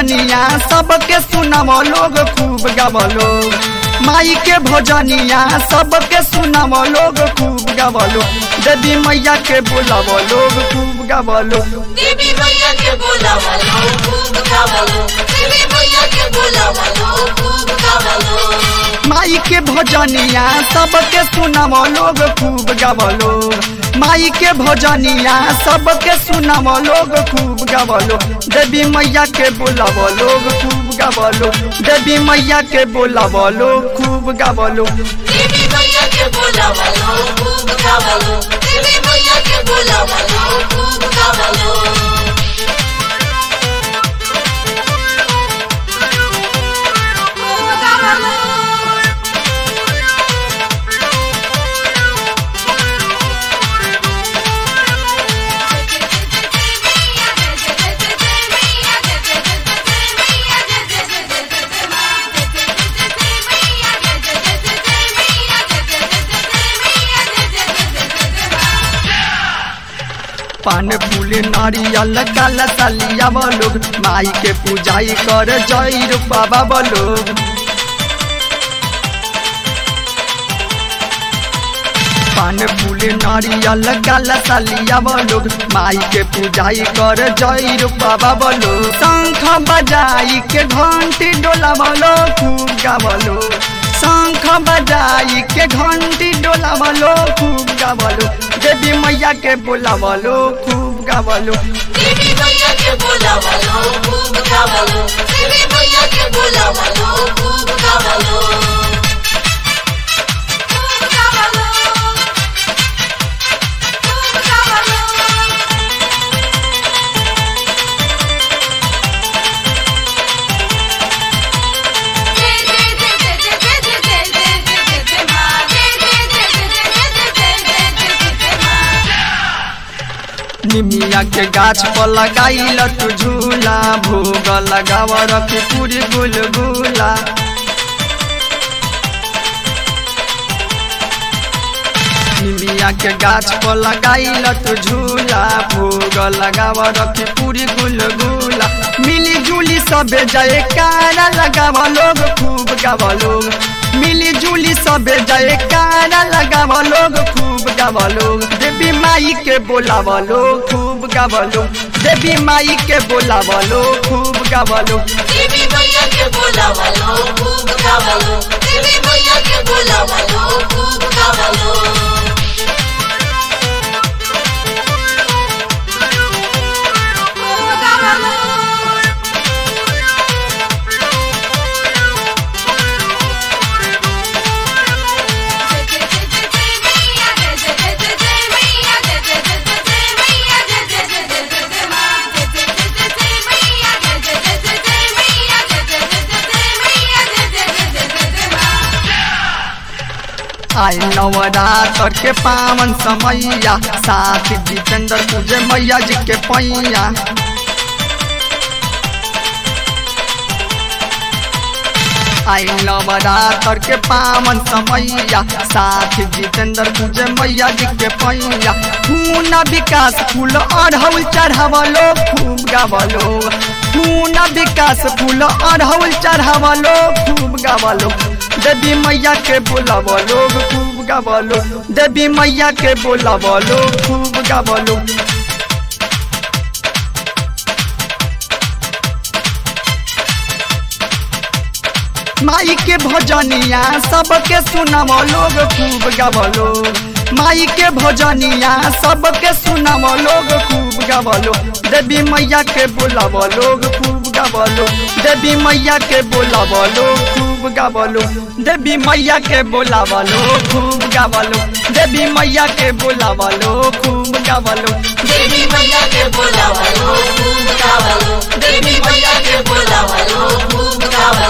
भजनिया सबके सुनम लोग खूब गवलो माई के भजनिया सबके सुनम लोग खूब गवलो देवी मैया के बोलाव लोग खूब गवलो देवी मैया के बोलावा लो खूब गावलो देवी मैया के बोलावा लो खूब गावलो माई के भजनिया सबके सुनम लोग खूब गवलो माई के भजनिया सबके सुनम लोग खूब गवलो देवी मैया के बोलाव लोग खूब गवलो देवी मैया के बोलाव लोग खूब गवलो देवी मैया के बोलावा लो खूब गावलो देवी मैया के बोलावा लो खूब गावलो पान फूल नारियल काला सालिया लोग माई के पूजाई कर जय रूपा लोग पान फूल नारियल काला सालिया लोग माई के पूजाई कर जय रूपा लोग शंख बजाई के घंटी डोला बोलो खूब गावलो शंख बजाई के घंटी डोला बोलो खूब गावलो देवी मैया के बोलावलो खूब गावलो देवी मैया के बोलावा लो खूब गावलो देवी मैया के बोलावा लो खूब गावलो खूब गावलो खूब गावलो निमिया के गाछ पर लगाइल तू झूला भोग लगाव रखी पूरी गुलगुला निमिया के गाछ पर लगाइल तू झूला भोग लगाव रखी पूरी गुलगुला मिली जुली सबे जय कारा लगाव लोग खूब गाव लोग मिली जुली सबे जय कारा लगाव लोग खूब गाव लोग देवी माई के बोलाव लोग खूब गाव लोग देवी माई के बोलाव लोग खूब गाव लोग देवी मैया के बोलावा लो खूब गावलो देवी मैया के बोलावा लो खूब गावलो आई नवरात्र के पावन समैया साथ जितेंद्र पूजे मैया जी के पैया आई नवरात्र के पावन समैया साथ जितेंद्र पूजे मैया जी के पैया खून विकास फूल अढ़ौल चढ़ावलो खूब गावलो खून विकास फूल अढ़ौल चढ़ावलो खूब गावलो देवी मैया के बोलाव लोग खूब गावलो देवी मैया के बोलाव लोग खूब गावलो माई के भजनिया सबके सुनम लोग खूब गवलो माई के भजनिया सबके सुनम लोग खूब गवलो देवी मैया के बोलाव लोग खूब गवलो देवी मैया के बोलाव लोग खूब गवलो देवी मैया के बोलाव लोग खूब गवलो देवी मैया के बोलाव लोग खूब गवलो देवी मैया के बोलावा लो खूब गावलो देवी मैया के बोलावा लो खूब गावलो